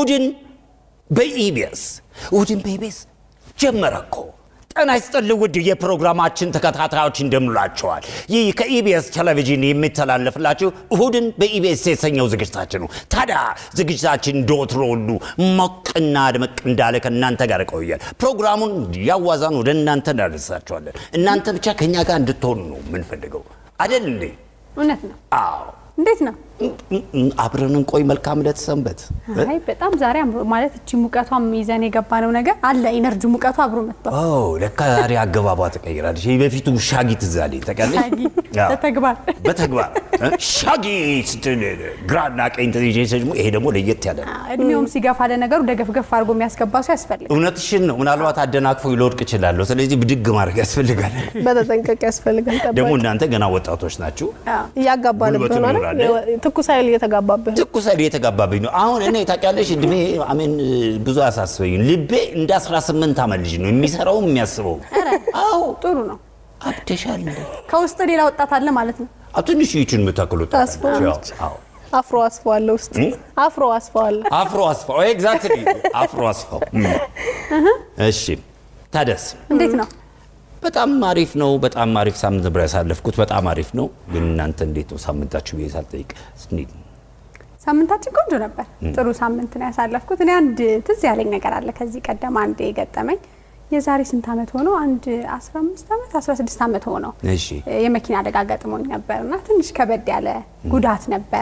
እሁድን በኢቢኤስ እሁድን በኢቢኤስ ጀመረ እኮ። ጤና ይስጥልኝ ውድ የፕሮግራማችን ተከታታዮች እንደምላቸዋል። ይህ ከኢቢኤስ ቴሌቪዥን የሚተላለፍላችሁ እሁድን በኢቢኤስ የተሰኘው ዝግጅታችን ነው። ታዲያ ዝግጅታችን እንደወትሮ ሁሉ ሞቅና ደመቅ እንዳለ ከእናንተ ጋር ይቆያል። ፕሮግራሙን ያዋዛን ወደ እናንተ እናደርሳቸዋለን። እናንተ ብቻ ከእኛ ጋር እንድትሆኑ ነው የምንፈልገው አይደል እንዴ? እውነት ነው። አዎ። እንዴት ነው? አብረን እንቆይ። መልካም ዕለት ሰንበት። አይ በጣም ዛሬ አምሮ ማለት እቺ ሙቀቷም ይዘን የገባነው ነገር አለ ኢነርጂ ሙቀቱ አብሮ መጥቷል። ኦ ለካ ዛሬ አገባቧ ተቀይራለች። ይህ በፊቱ ሻጊ ትዝ አለኝ። ታውቂያለሽ? ሻጊ አዎ። በተግባር በተግባር እ? ሻጊ ስትል ግራና ቀኝ ተይዤ ደግሞ ይሄ ደግሞ ለየት ያለ ነው። እድሜውም ሲገፋ ለነገሩ ደገፍገፍ አድርጎ የሚያስገባ ሰው ያስፈልጋል። እውነትሽን ነው። ምናልባት አደናቅፎ ሊወድቅ እችላለሁ። ስለዚህ ብድግ ማድረግ ያስፈልጋል። በተጠንቀቅ ያስፈልጋል። ደግሞ ጠባቂ እናንተ ገና ወጣቶች ናችሁ። እያጋባንብህ ጉልበቱ ነው ይኖራል። አይደል? ትኩስ ኃይል እየተጋባብህ ነው። ትኩስ ኃይል እየተጋባብኝ ነው። አሁን እኔ ታውቂያለሽ እድሜ አሜን ብዙ አያሳስበኝም። ልቤ እንደ 18 ዓመት ልጅ ነው የሚሰራውም የሚያስበው። አዎ ጥሩ ነው። አብደሻል እንዴ? ከውስጥ ሌላ ወጣት አለ ማለት ነው። አዎ ትንሽ ይችን የምታክሉት ታስፈዋለች። አዎ አፍሮ አስፋ አለ ውስጥ አፍሮ አስፋ አለ። አፍሮ አስፋው ኤግዛክትሊ አፍሮ አስፋው እም። እሺ ታደስ እንዴት ነው? በጣም አሪፍ ነው። በጣም አሪፍ ሳምንት ነበር ያሳለፍኩት። በጣም አሪፍ ነው። ግን እናንተ እንዴት ነው ሳምንታችሁ ብዬ ሳልጠይቅ እንዴት ነው? ሳምንታችን ቆንጆ ነበር። ጥሩ ሳምንት ነው ያሳለፍኩት። እኔ አንድ ትዝ ያለኝ ነገር አለ ከዚህ ቀደም አንድ የገጠመኝ የዛሬ ስንት ዓመት ሆነው አንድ 15 ዓመት 16 ዓመት ሆነው እሺ የመኪና አደጋ ገጥሞኝ ነበር እና ትንሽ ከበድ ያለ ጉዳት ነበረ።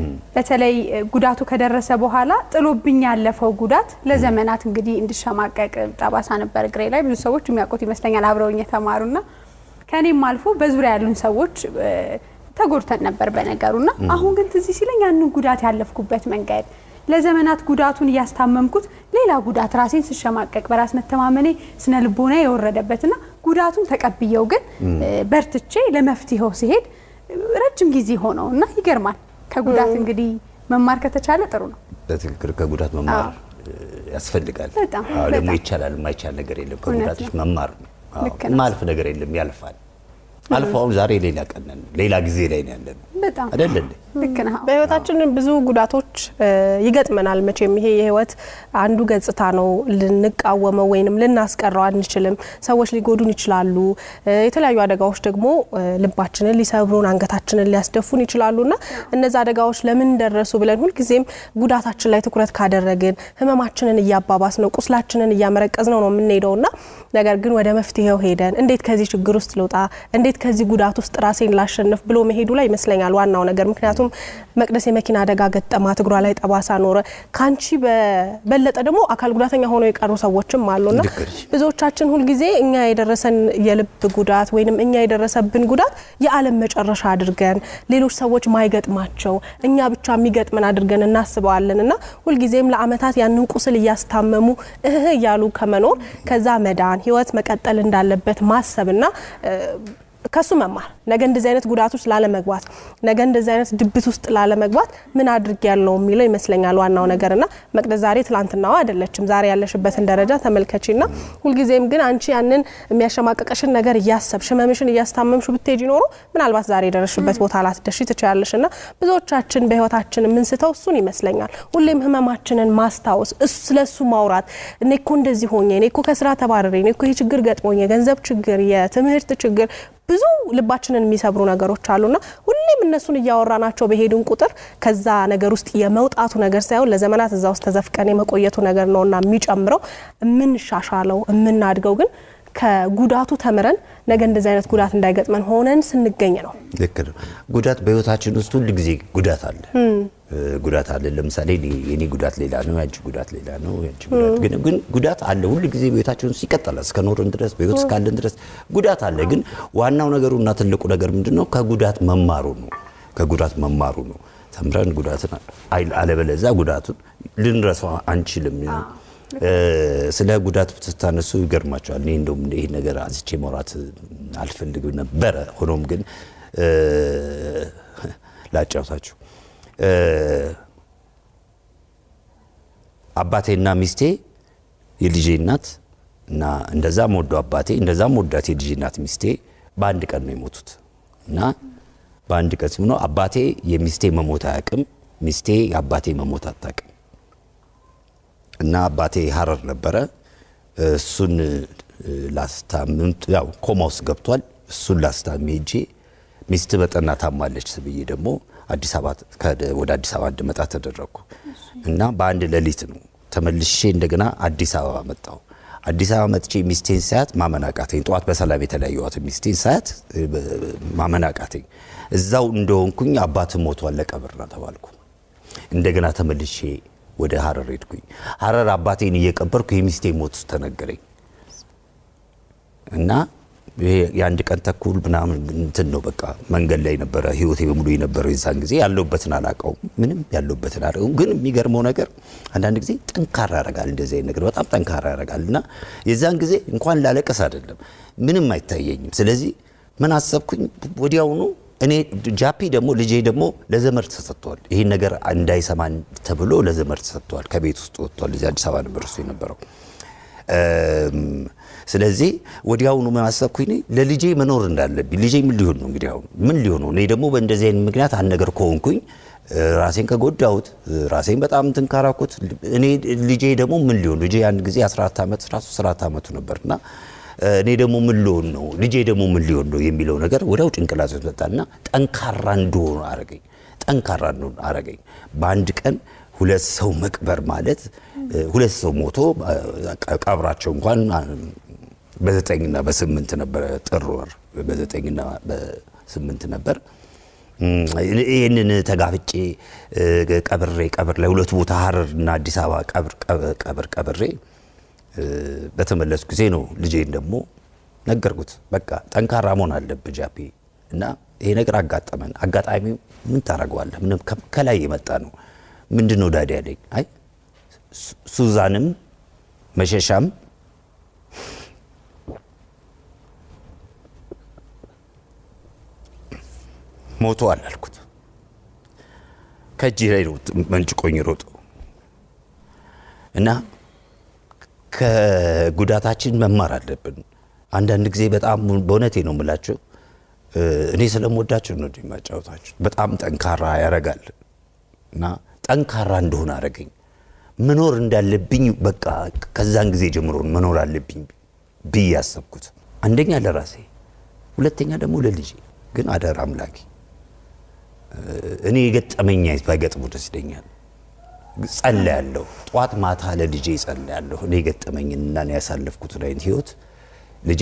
በተለይ ጉዳቱ ከደረሰ በኋላ ጥሎብኝ ያለፈው ጉዳት ለዘመናት እንግዲህ እንድሸማቀቅ ጠባሳ ነበር እግሬ ላይ። ብዙ ሰዎች የሚያውቁት ይመስለኛል አብረውኝ የተማሩና ከኔም አልፎ በዙሪያ ያሉን ሰዎች እ፣ ተጎድተን ነበር በነገሩና አሁን ግን ትዝ ሲለኝ ያንን ጉዳት ያለፍኩበት መንገድ ለዘመናት ጉዳቱን እያስታመምኩት ሌላ ጉዳት ራሴን ስሸማቀቅ በራስ መተማመኔ ስነ ልቦና የወረደበትና ጉዳቱን ተቀብየው ግን እ፣ በርትቼ ለመፍትሄው ሲሄድ ረጅም ጊዜ ሆነው እና ይገርማል። ከጉዳት እንግዲህ መማር ከተቻለ ጥሩ ነው። በትክክል ከጉዳት መማር እ፣ ያስፈልጋል። በጣም፣ አዎ፣ ደግሞ በጣም። ይቻላል። የማይቻል ነገር የለም። እውነት ከጉዳትሽ ነው። መማር ነው። አዎ፣ ልክ ነው። ማልፍ ነገር የለም። ያልፋል። አልፎ አሁን ዛሬ ሌላ ቀን ነን። ሌላ ጊዜ ላይ ነው ያለን በጣም አይደል እንዴ? ልክ ነህ። በህይወታችን ብዙ ጉዳቶች እ፣ ይገጥመናል። መቼም ይሄ የህይወት አንዱ ገጽታ ነው። ልንቃወመው ወይንም ልናስቀረው አንችልም። ሰዎች ሊጎዱን ይችላሉ። እ፣ የተለያዩ አደጋዎች ደግሞ እ፣ ልባችንን ሊሰብሩን፣ አንገታችንን ሊያስደፉን ይችላሉ እና እነዚ አደጋዎች ለምን ደረሱ ብለን ሁልጊዜም ጉዳታችን ላይ ትኩረት ካደረግን ህመማችንን እያባባስ ነው፣ ቁስላችንን እያመረቀዝ ነው ነው የምንሄደው እና ነገር ግን ወደ መፍትሄው ሄደን እንዴት ከዚህ ችግር ውስጥ ልውጣ፣ እንዴት ከዚህ ጉዳት ውስጥ ራሴን ላሸንፍ ብሎ መሄዱ ላይ ይመስለኛል ዋናው ነገር። ምክንያቱም መቅደስ የመኪና አደጋ ገጠማት፣ እግሯ ላይ ጠባሳ ኖረ። ካንቺ በበለጠ ደግሞ አካል ጉዳተኛ ሆነው የቀሩ ሰዎችም አሉና ልክ ነሽ። ብዙዎቻችን ሁልጊዜ እኛ የደረሰን የልብ ጉዳት ወይንም እኛ የደረሰብን ጉዳት የዓለም መጨረሻ አድርገን ሌሎች ሰዎች ማይገጥማቸው እኛ ብቻ የሚገጥመን አድርገን እናስበዋለን እና ሁልጊዜም ለዓመታት ያንን ቁስል እያስታመሙ እህ እያሉ ከመኖር ከዛ መዳን ህይወት መቀጠል እንዳለበት ማሰብና እ፣ ከሱ መማር ነገ እንደዚህ አይነት ጉዳት ውስጥ ላለመግባት ነገ እንደዚህ አይነት ድብት ውስጥ ላለመግባት ምን አድርግ ያለው የሚለው ይመስለኛል ዋናው ነገር እና መቅደስ ዛሬ ትላንትናዋ አይደለችም። ዛሬ ያለሽበትን ደረጃ ተመልከቺና ሁልጊዜም ግን አንቺ ያንን የሚያሸማቀቀሽን ነገር እያሰብሽ ህመምሽን እያስታመምሽ ብትሄጂ ኖሮ ምናልባት ዛሬ የደረስሽበት ቦታ ላትደርሺ ትችላለሽ እና ብዙዎቻችን በህይወታችን የምንስተው እሱን ይመስለኛል። ሁሌም ህመማችንን ማስታወስ እሱ- ስለ እሱ ማውራት እኔ እኮ እንደዚህ ሆኜ እኔ እኮ ከስራ ተባረሬ እኔ እኮ ይህ ችግር ገጥሞኝ የገንዘብ ችግር የትምህርት ችግር ብዙ ልባችንን የሚሰብሩ ነገሮች አሉና ሁሌም እነሱን እያወራናቸው በሄድን ቁጥር ከዛ ነገር ውስጥ የመውጣቱ ነገር ሳይሆን ለዘመናት እዛ ውስጥ ተዘፍቀን የመቆየቱ ነገር ነውና የሚጨምረው የምንሻሻለው የምናድገው ግን ከጉዳቱ ተምረን ነገ እንደዚህ አይነት ጉዳት እንዳይገጥመን ሆነን ስንገኝ ነው። ልክ ነው። ጉዳት በህይወታችን ውስጥ ሁል ጊዜ ጉዳት አለ እ፣ ጉዳት አለ። ለምሳሌ እኔ- የኔ ጉዳት ሌላ ነው፣ ያንቺ ጉዳት ሌላ ነው። ያንቺ ጉዳት ግን ግን ጉዳት አለ ሁል ጊዜ በህይወታችን ውስጥ ይቀጥላል። እስከ ኖርን ድረስ በህይወት እስካለን ድረስ ጉዳት አለ። ግን ዋናው ነገሩ እና ትልቁ ነገር ምንድን ነው? ከጉዳት መማሩ ነው። ከጉዳት መማሩ ነው። ተምረን ጉዳትን አይ- አለበለዚያ ጉዳቱን ልንረሳው አንችልም። እ፣ ስለ ጉዳት ስታነሱ ይገርማቸዋል። እኔ እንደውም ይህ ነገር አንስቼ ማውራት አልፈልግም ነበረ። ሆኖም ግን እ፣ ላጫውታችሁ እ፣ አባቴና ሚስቴ የልጄ እናት እና እንደዛም ወዶ አባቴ እንደዛም ወዳት የልጄ እናት ሚስቴ በአንድ ቀን ነው የሞቱት እና በአንድ ቀን ሲሆነው አባቴ የሚስቴ መሞት አያውቅም፣ ሚስቴ የአባቴ መሞት አታውቅም። እና አባቴ ሀረር ነበረ። እሱን ላስታምም ያው ኮማ ውስጥ ገብቷል። እሱን ላስታምም ሄጄ ሚስት በጠና ታማለች ብዬ ደግሞ አዲስ አበባ ወደ አዲስ አበባ እንድመጣ ተደረግኩ እና በአንድ ሌሊት ነው ተመልሼ እንደገና አዲስ አበባ መጣሁ። አዲስ አበባ መጥቼ ሚስቴን ሳያት ማመን አቃተኝ። ጠዋት በሰላም የተለያየኋት ሚስቴን ሳያት ማመን አቃተኝ። እዛው እንደሆንኩኝ አባት ሞቷል ለቀብር ነው ተባልኩ። እንደገና ተመልሼ ወደ ሀረር ሄድኩኝ። ሀረር አባቴን እየቀበርኩ የሚስቴ ሞት ተነገረኝ እና ይሄ የአንድ ቀን ተኩል ምናምን እንትን ነው በቃ መንገድ ላይ ነበረ ህይወቴ በሙሉ የነበረው የዛን ጊዜ ያለሁበትን አላውቀውም ምንም ያለሁበትን አላውቀውም ግን የሚገርመው ነገር አንዳንድ ጊዜ ጠንካራ ያደርጋል እንደዚህ አይነት ነገር በጣም ጠንካራ ያደርጋል እና የዛን ጊዜ እንኳን ላለቀስ አይደለም ምንም አይታየኝም ስለዚህ ምን አሰብኩኝ ወዲያውኑ እኔ ጃፒ ደግሞ ልጄ ደግሞ ለዘመድ ተሰጥቷል ይህን ነገር እንዳይሰማን ተብሎ ለዘመድ ተሰጥቷል ከቤት ውስጥ ወጥቷል እዚህ አዲስ አበባ ነበር እሱ የነበረው ስለዚህ ወዲያውኑ ምን አሰብኩኝ ለልጄ መኖር እንዳለብኝ ልጄ ምን ሊሆን ነው እንግዲህ አሁን ምን ሊሆን ነው እኔ ደግሞ በእንደዚህ አይነት ምክንያት አንድ ነገር ከሆንኩኝ ራሴን ከጎዳሁት ራሴን በጣም እንትን ካራኩት እኔ ልጄ ደግሞ ምን ሊሆን ልጄ አንድ ጊዜ 14 ዓመት ራሱ 14 ዓመቱ ነበርና እኔ ደግሞ ምን ልሆን ነው ልጄ ደግሞ ምን ሊሆን ነው የሚለው ነገር ወዲያው ጭንቅላት ውስጥ መጣና ጠንካራ እንደሆነ አረገኝ ጠንካራ እንደሆነ አረገኝ በአንድ ቀን ሁለት ሰው መቅበር ማለት ሁለት ሰው ሞቶ ቀብራቸው እንኳን በዘጠኝና በስምንት ነበረ ጥር ወር በዘጠኝና በስምንት ነበር። ይህንን ተጋፍጬ ቀብሬ ቀብር ላይ ሁለት ቦታ ሀረር እና አዲስ አበባ ቀብር ቀብሬ በተመለሱ ጊዜ ነው ልጄን ደግሞ ነገርኩት። በቃ ጠንካራ መሆን አለብህ ጃፒ እና ይሄ ነገር አጋጠመን። አጋጣሚው ምን ታደርገዋለህ? ምንም ከላይ የመጣ ነው። ምንድን ነው ዳዲ ያለኝ? አይ ሱዛንም መሸሻም ሞተዋል አልኩት። ከእጅ ላይ ነው መንጭቆኝ ሮጦ እና ከጉዳታችን መማር አለብን። አንዳንድ ጊዜ በጣም በእውነቴ ነው የምላቸው እኔ ስለምወዳቸው ነው የማጫወታቸው። በጣም ጠንካራ ያረጋል እና ጠንካራ እንደሆነ አረገኝ። መኖር እንዳለብኝ በቃ ከዛን ጊዜ ጀምሮ መኖር አለብኝ ብዬ ያሰብኩት አንደኛ ለራሴ፣ ሁለተኛ ደግሞ ለልጄ። ግን አደራ አምላኬ እኔ የገጠመኝ ባይገጥሙ ደስ ይለኛል። ጸልያለሁ፣ ጠዋት ማታ ለልጄ ጸልያለሁ። እኔ የገጠመኝንና እኔ ያሳለፍኩትን አይነት ህይወት ልጄ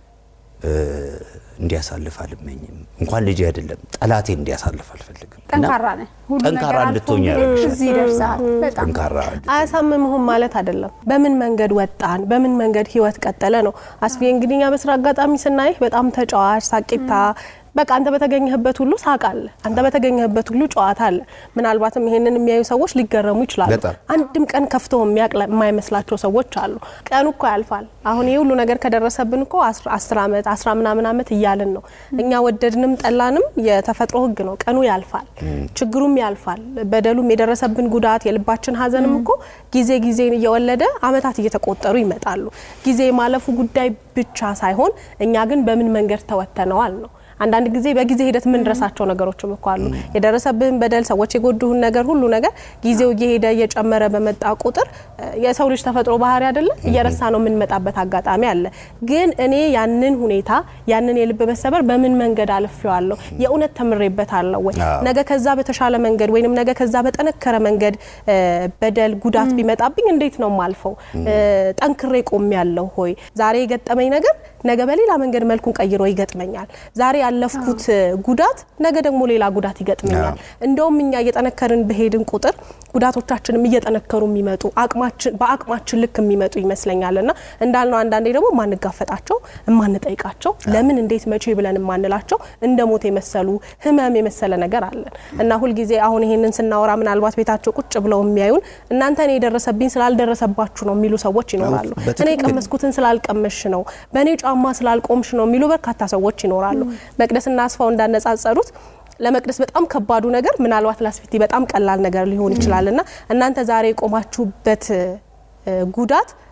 እንዲያሳልፍ አልመኝም። እንኳን ልጄ አይደለም ጠላቴ እንዲያሳልፍ አልፈልግም። ጠንካራ ነህ። ሁሉ ጠንካራ ነገር አልፎ እንድትሆኝ እንግዲህ ያደርግሻል። እዚህ ደርሰሃል። በጣም ጠንካራ አያሳምምህም ማለት አይደለም። በምን መንገድ ወጣን፣ በምን መንገድ ህይወት ቀጠለ ነው። አስፌ እንግዲህ እኛ በስራ አጋጣሚ ስናይህ በጣም ተጫዋች ሳቂታ በቃ አንተ በተገኘህበት ሁሉ ሳቅ አለ፣ አንተ በተገኘህበት ሁሉ ጨዋታ አለ። ምናልባትም ይሄንን የሚያዩ ሰዎች ሊገረሙ ይችላሉ። በጣም። አንድም ቀን ከፍቶ የሚያቅ የማይመስላቸው ሰዎች አሉ። ቀኑ እኮ ያልፋል። አሁን ይህ ሁሉ ነገር ከደረሰብን እኮ አስር ዓመት አስራ ምናምን ዓመት እያልን ነው። እኛ ወደድንም ጠላንም የተፈጥሮ ህግ ነው። ቀኑ ያልፋል፣ ችግሩም ያልፋል። በደሉም የደረሰብን ጉዳት የልባችን ሀዘንም እኮ ጊዜ ጊዜን እየወለደ ዓመታት እየተቆጠሩ ይመጣሉ። ጊዜ የማለፉ ጉዳይ ብቻ ሳይሆን እኛ ግን በምን መንገድ ተወተነዋል ነው አንዳንድ ጊዜ በጊዜ ሂደት የምንረሳቸው ነገሮችም እኮ አሉ። የደረሰብህን በደል፣ ሰዎች የጎዱህን ነገር ሁሉ ነገር ጊዜው እየሄደ እየጨመረ በመጣ ቁጥር የሰው ልጅ ተፈጥሮ ባህሪ አይደለ እየረሳ ነው የምንመጣበት አጋጣሚ አለ። ግን እኔ ያንን ሁኔታ ያንን የልብ መሰበር በምን መንገድ አልፌዋለሁ? የእውነት ተምሬበታለሁ ወይ? አዎ። ነገ ከዛ በተሻለ መንገድ ወይንም ነገ ከዛ በጠነከረ መንገድ በደል ጉዳት ቢመጣብኝ እንዴት ነው ማልፈው? ጠንክሬ ቆም ያለው ሆይ ዛሬ የገጠመኝ ነገር ነገ በሌላ መንገድ መልኩን ቀይሮ ይገጥመኛል። ዛሬ ያለፍኩት ጉዳት ነገ ደግሞ ሌላ ጉዳት ይገጥመኛል። እንደውም እኛ እየጠነከርን በሄድን ቁጥር ጉዳቶቻችንም እየጠነከሩ የሚመጡ አቅማችን በአቅማችን ልክ የሚመጡ ይመስለኛል እና እንዳልነው አንዳንዴ ደግሞ የማንጋፈጣቸው የማንጠይቃቸው ለምን እንዴት መቼ ብለን የማንላቸው እንደ ሞት የመሰሉ ህመም የመሰለ ነገር አለን እና ሁልጊዜ አሁን ይሄንን ስናወራ ምናልባት ቤታቸው ቁጭ ብለው የሚያዩን እናንተ እኔ የደረሰብኝ ስላልደረሰባችሁ ነው የሚሉ ሰዎች ይኖራሉ። እኔ በትክክል። የቀመስኩትን ስላልቀመሽ ነው፣ በእኔ ጫማ ስላልቆምሽ ነው የሚሉ በርካታ ሰዎች ይኖራሉ። መቅደስና አስፋው እንዳነጻጸሩት ለመቅደስ በጣም ከባዱ ነገር ምናልባት ላስፊቲ በጣም ቀላል ነገር ሊሆን ይችላል እና እናንተ ዛሬ የቆማችሁበት እ፣ ጉዳት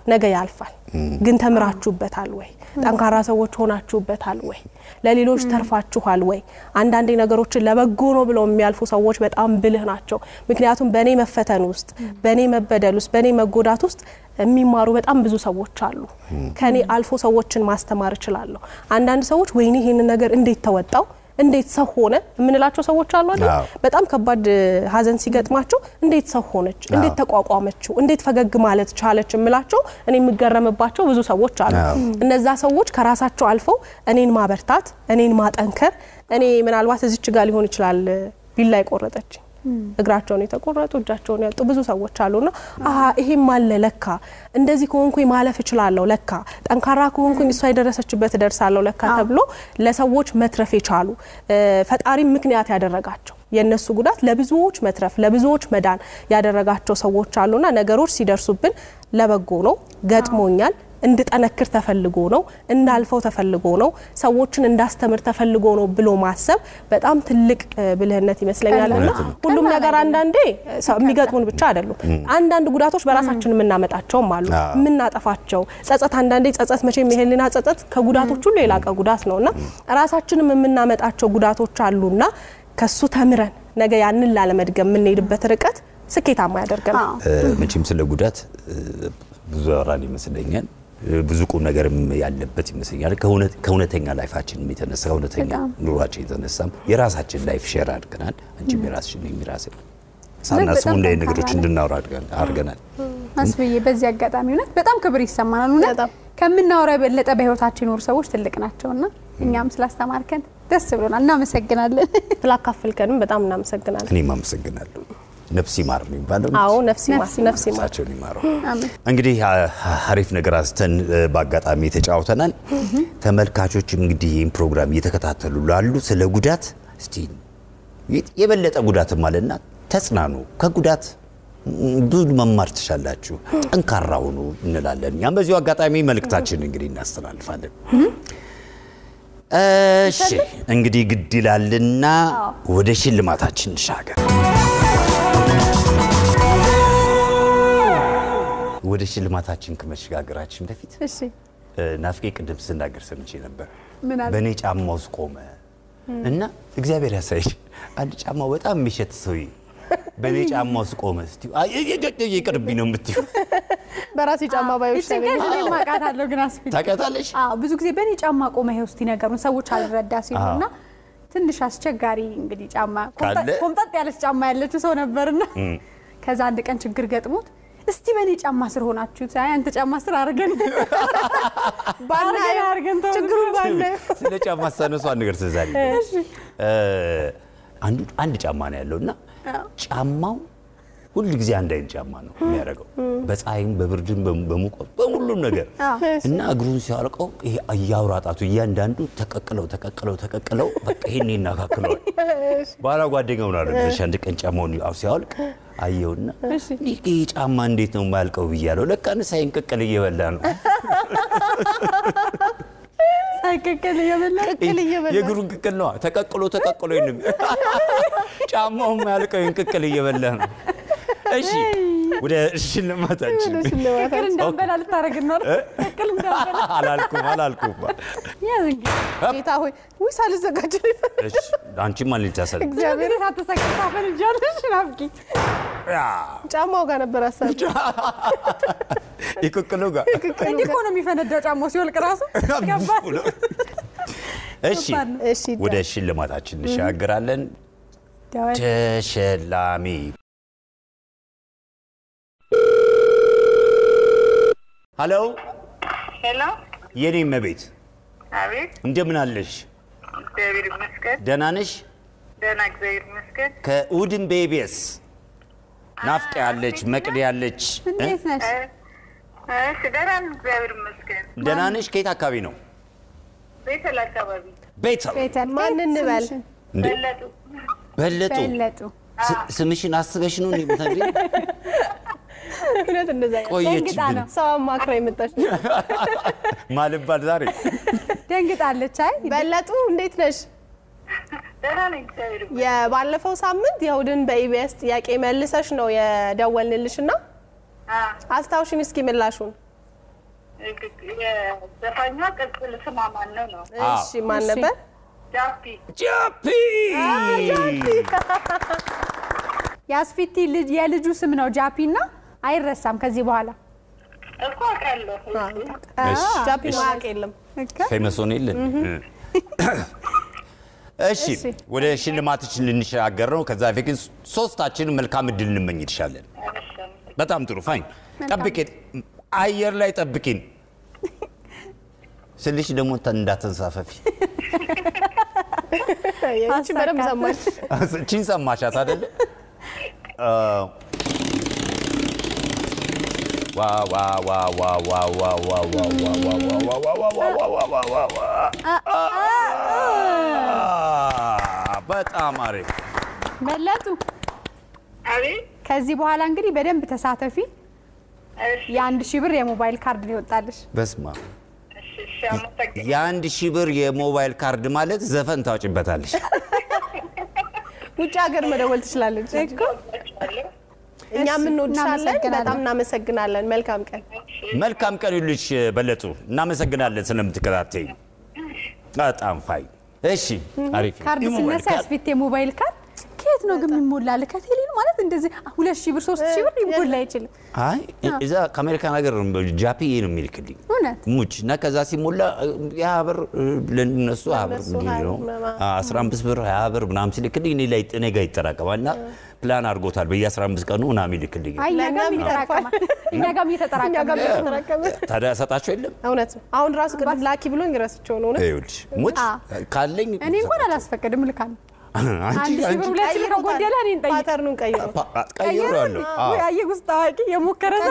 ነገ ያልፋል። ግን ተምራችሁበታል ወይ? ጠንካራ ሰዎች ሆናችሁበታል ወይ? ለሌሎች ተርፋችኋል ወይ? አንዳንዴ ነገሮችን ለበጎ ነው ብለው የሚያልፉ ሰዎች በጣም ብልህ ናቸው። ምክንያቱም በእኔ መፈተን ውስጥ፣ በእኔ መበደል ውስጥ፣ በእኔ መጎዳት ውስጥ የሚማሩ በጣም ብዙ ሰዎች አሉ። ከኔ አልፎ ሰዎችን ማስተማር እችላለሁ። አንዳንድ ሰዎች ወይኔ ይሄንን ነገር እንዴት ተወጣው እንዴት ሰው ሆነ የምንላቸው ሰዎች አሉ አይደል? አዎ። በጣም ከባድ ሀዘን ሲገጥማቸው እንዴት ሰው ሆነች፣ እንዴት ተቋቋመችው፣ እንዴት ፈገግ ማለት ቻለች የምላቸው እኔ የምገረምባቸው ብዙ ሰዎች አሉ። አዎ። እነዛ ሰዎች ከራሳቸው አልፈው እኔን ማበርታት፣ እኔን ማጠንከር እኔ ምናልባት እዚች ጋር ሊሆን ይችላል ቢላ የቆረጠች እግራቸውን የተቆረጡ እጃቸውን ያጡ ብዙ ሰዎች አሉና አሀ ይሄም አለ ለካ እንደዚህ ከሆንኩኝ ማለፍ እችላለሁ ለካ ጠንካራ ከሆንኩኝ እሷ የደረሰችበት እደርሳለሁ ለካ ተብሎ ለሰዎች መትረፍ የቻሉ እ፣ ፈጣሪም ምክንያት ያደረጋቸው የእነሱ ጉዳት ለብዙዎች መትረፍ ለብዙዎች መዳን ያደረጋቸው ሰዎች አሉና ነገሮች ሲደርሱብን ለበጎ ነው ገጥሞኛል እንድጠነክር ተፈልጎ ነው እንዳልፈው ተፈልጎ ነው ሰዎችን እንዳስተምር ተፈልጎ ነው ብሎ ማሰብ በጣም ትልቅ እ፣ ብልህነት ይመስለኛል። እና እውነት ነው። ሁሉም ነገር አንዳንዴ ሰው የሚገጥሙን ብቻ አይደሉም። አንዳንድ ጉዳቶች በራሳችን የምናመጣቸውም አሉ አዎ። የምናጠፋቸው ጸጸት፣ አንዳንዴ ጸጸት መቼም የህሊና ጸጸት ከጉዳቶች ሁሉ የላቀ ጉዳት ነው እና ራሳችንም የምናመጣቸው ጉዳቶች አሉና ከሱ ተምረን ነገ ያንን ላለመድገም የምንሄድበት ርቀት ስኬታማ ያደርገናል። አዎ። መቼም ስለ ጉዳት እ፣ ብዙ ያወራን ይመስለኛል። እ፣ ብዙ ቁም ነገርም ያለበት ይመስለኛል። ከእውነት- ከእውነተኛ ላይፋችንም የተነሳ ከእውነተኛ በጣም። ኑሯችን የተነሳም የራሳችን ላይፍ ሼር አድርገናል። አንቺም የራስሽን እኔም የራሴ ሳናስቡ በጣም እንደ ጠንካራ ነገሮች ነህ። እንድናወራ አድርገን- አድርገናል። አስብዬ በዚህ አጋጣሚ እውነት በጣም ክብር ይሰማናል። እውነት በጣም። ከምናወራው የበለጠ በህይወታችን የኖሩ ሰዎች ትልቅ ናቸውና እኛም ስላስተማርከን ደስ ብሎናል። እናመሰግናለን። ስላካፈልከንም በጣም እናመሰግናለን። እኔም አመሰግናለሁ። ነፍስ ይማር ነው የሚባለው። አዎ ነፍስ ይማር ነፍስ ይማር። ነፍስ ይማር። ነፍሳቸውን ይማረው። አሜን። እንግዲህ አ- አሪፍ ነገር አንስተን እ፣ በአጋጣሚ ተጫውተናል። ተመልካቾችም እንግዲህ ይህን ፕሮግራም እየተከታተሉ ላሉ ስለ ጉዳት እስቲ የ- የበለጠ ጉዳትም አለና ተጽናኑ። ከጉዳት ም፣ ብዙ መማር ትሻላችሁ፣ ጠንካራ ሁኑ እንላለን። እኛም በዚሁ አጋጣሚ መልእክታችን እንግዲህ እናስተላልፋለን። እሺ እንግዲህ ግድ ይላልና ወደ ሽልማታችን እንሻገር። ወደ ሽልማታችን ከመሸጋገራችን በፊት እሺ እ፣ ናፍቄ ቅድም ስናገር ሰምቼ ነበር። ምን አለ? በእኔ ጫማ ውስጥ ቆመ እና እግዚአብሔር ያሳይሽ። አንድ ጫማው በጣም የሚሸት ሰውዬ በእኔ ጫማ ውስጥ ቆመ ስትዪው አይ፣ ይ- ይ- ይ- ይቅርብኝ ነው የምትይው። በራሴ ጫማ ባዮች ይጭንቀት እኔ ማውቃታለሁ ግን አስፊ ታውቂያታለሽ? አዎ ብዙ ጊዜ በእኔ ጫማ ቆመ ይኸው እስቲ ነገሩን ሰዎች አልረዳ ሲሉና ትንሽ አስቸጋሪ እንግዲህ ጫማ ካለ? ኮምጠጥ- ኮምጠጥ ያለች ጫማ ያለችው ሰው ነበርና ከዛ አንድ ቀን ችግር ገጥሞት እስቲ በእኔ ጫማ ስር ሆናችሁት አይ አንተ ጫማ ስር አድርገን አድርገን አድርገን ተው ችግሩን ባናየው ስለ ጫማ ሳነሱ አንድ ነገር ትዝ አለኝ። እ፣ አንዱ አንድ ጫማ ነው ያለው እና ጫማው ሁል ጊዜ አንድ አይነት ጫማ ነው የሚያደርገው በፀሐይም በብርድም በሙ- በሙቀት በሁሉም ነገር እና እግሩን ሲያወልቀው ይሄ እያውራ ጣቱ እያንዳንዱ ተቀቅለው ተቀቅለው ተቀቅለው በቃ ይሄን ይናካክለዋል። በኋላ ጓደኛው ነው አለ አንድ ቀን ጫማውን አው ሲያወልቅ አየውና ይህ ጫማ እንዴት ነው የማያልቀው ብያለሁ። ለካ ንሳይን ቅቅል እየበላ ነው ሳይቀቀል እየበላ ቅቅል እየበላ የእግሩን ቅቅል ነዋ። ተቀቅሎ ተቀቅሎ ይንም ጫማው የማያልቀው ይህን ቅቅል እየበላ ነው። እሺ ወደ ሽልማታችን ቅቅል እንዳንበላ ልታደርግን ነው አይደል? ቅቅል እንዳንበላ አላልኩም አላልኩም። ያዝ እንግዲህ ጌታ ሆይ ውይ ሳልዘጋጅ ነው የፈ- እሺ አንቺማ ልታሰል እግዚአብሔር ሳትሰቅል ታፈንጃለሽ ናፍቂ ጫማው ጋር ነበር ሀሳብ የቅቅሉ ጋር እንዲህ እኮ ነው የሚፈነዳው ጫማው ሲወልቅ ራሱ ገባል እሺ ከባድ ነው። እሺ ወደ ሽልማታችን እንሻገራለን። ደወል ተሸላሚ ሀሎ ሄሎ፣ የኔ መቤት አቤት። እንደምን አለሽ? እግዚአብሔር ይመስገን። ደህና ነሽ? ደህና እግዚአብሔር ይመስገን። ከእሑድን ቤቢስ ናፍቄ ያለች መቅድ ያለች እንዴት ነሽ? እሺ፣ ደህና ነኝ፣ እግዚአብሔር ይመስገን። ደህና ነሽ? ከየት አካባቢ ነው? ቤተል አካባቢ ቤተል ቤተል ማን እንበል? ስምሽን? እንዴ? በለጡ። በለጡ በለጡ ስ- ስምሽን አስበሽ ነው እንዴ የምትነግሪኝ? እውነት እንደዛ ደንግጣ ቆየችብን ነው ሰው አማክራ የመጣች ማልባል ዛሬ ደንግጣለች። አይ በለጡ እንዴት ነሽ? ደህና ነኝ፣ እግዚአብሔር ይመስገን። የባለፈው ሳምንት የእሑድን በኢቢኤስ ጥያቄ መልሰሽ ነው የደወልንልሽ እና አ፣ አስታውሽን እስኪ ምላሹን። የዘፋኟ ቅጽል ስሟ ማን ነው ነው? እሺ ማን እሺ። ነበር? ጃፒ ጃፒ የአስፊቲ ልጅ የልጁ ስም ነው ጃፒ እና አይረሳም ከዚህ በኋላ እኮ አውቃለሁ። እሺ፣ ጃፒ እሺ። ማያውቅ የለም። ፌመስ ሆነ የለን እሺ እሺ። ወደ ሽልማቶችን ልንሸጋገር ነው። ከዛ በፊት ግን ሶስታችንን መልካም እድል እንመኝልሻለን። በጣም ጥሩ ፋይን። ጠብቂን፣ አየር ላይ ጠብቂን ስልሽ ደግሞ ተ- እንዳትንሳፈፊ። ይህቺ በደንብ ሰማች። እቺን ሰማሻት አይደለ? አ፣ ዋ ዋ ዋ ዋ ዋ ዋ ዋ ዋ ዋ ዋ ዋ ዋ ዋ ዋ ዋ ዋ ዋ ዋ ዋ። አ፣ በጣም አሪፍ መለጡ አቤት ከዚህ በኋላ እንግዲህ በደንብ ተሳተፊ እሺ፣ የአንድ ሺህ ብር የሞባይል ካርድ ነው ይወጣልሽ በስማ እሺ፣ እሺ፣ አመሰግናለሁ። የአንድ ሺህ ብር የሞባይል ካርድ ማለት ዘፈን ታወጭበታለሽ። ውጭ ሀገር መደወል ትችላለች። እወዳችኋለሁ። እኛም እንወድሻለን። እናመሰግናለን። በጣም እናመሰግናለን። መልካም ቀን። መልካም ቀን ይሁንልሽ በለጡ። እናመሰግናለን ስለምትከታተይ። በጣም ፋይ። እሺ አሪፍ ካርድ የሞባይል ሲነሳ ካርድ። ያስፊት የሞባይል ካርድ ከየት ነው ግን የሚሞላል? ከቴሌ ነው ማለት እንደዚህ ሁለት ሺህ ብር ሶስት ሺህ ብር ሊሞላ አይችልም። አይ እዛ ከአሜሪካን ሀገር ጃፒዬ ነው የሚልክልኝ እውነት ሙች እና ከዛ ሲሞላ ያ ብር ለነሱ ሀያ ብር ለእነሱ እንዲህ ሀያ ነው ብር ምናምን። አስራ አምስት ብር ሀያ ብር ምናምን ሲልክልኝ እኔ ላይ እኔ ጋር ይጠራቀማል እና ፕላን አድርጎታል በየ አስራ አምስት ቀኑ ምናምን ይልክልኝ አይ እኛ ጋርም ለእኛም ይጠራቀማል። እኛ ጋርም እኛ እየተጠራቀመ ጋር ነው። ተጠራቀመ። ታዲያ ሰጣቸው የለም እውነት ነው። አሁን ራሱ ቅድም ላኪ ብሎኝ ረስቼው ነው። እውነት ይኸውልሽ ሙች አ። ካለኝ እኔ እንኳን አላስፈቅድም ልካለሁ። አንቺ አንድ ሺህ ብር ሁለት ሺህ ብር ከጎደለ እኔን ጠይቅ። ፓተርኑን ቀይሮ ቀይሬዋለሁ አዎ ወይ አየህ ውስጥ አዋቂ የሞከረ ሰው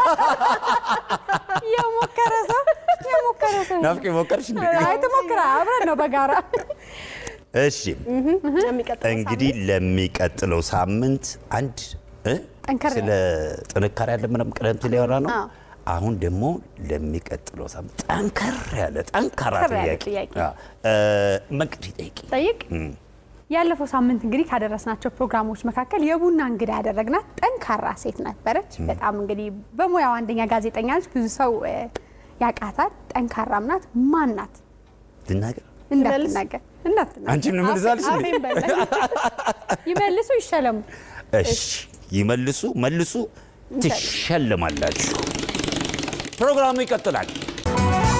የሞከረ ሰው የሞከረ ሰው ናፍቄ ሞከርሽ እንዴ? አይ ትሞክራ አብረን ነው በጋራ እሺ የሚቀጥለው እንግዲህ ለሚቀጥለው ሳምንት አንድ እ? ጠንከር ስለ ጥንካሬ ያለ ምንም ቀደም ሲል ያወራ ነው። አዎ። አሁን ደግሞ ለሚቀጥለው ሳምንት ጠንከር ያለ ጠንካራ ጠንከር ያለ ጥያቄ ጥያቄ። አዎ። እ፣ መቅዲ ጠይቂ። ጠይቅ ያለፈው ሳምንት እንግዲህ ካደረስናቸው ፕሮግራሞች መካከል የቡና እንግዳ ያደረግናት ጠንካራ ሴት ነበረች። በጣም እንግዲህ በሙያው አንደኛ ጋዜጠኛ ነች። ብዙ ሰው እ፣ ያውቃታል። ጠንካራም ናት። ማን ናት? ልናገር እንዳትናገር እንዳትናገር። አንቺን ነው የምልዛልሽ እንዴ? አፌን በላኝ። ይመልሱ ይሸለሙ። እሺ ይመልሱ መልሱ፣ ትሸልማላችሁ። ፕሮግራሙ ይቀጥላል።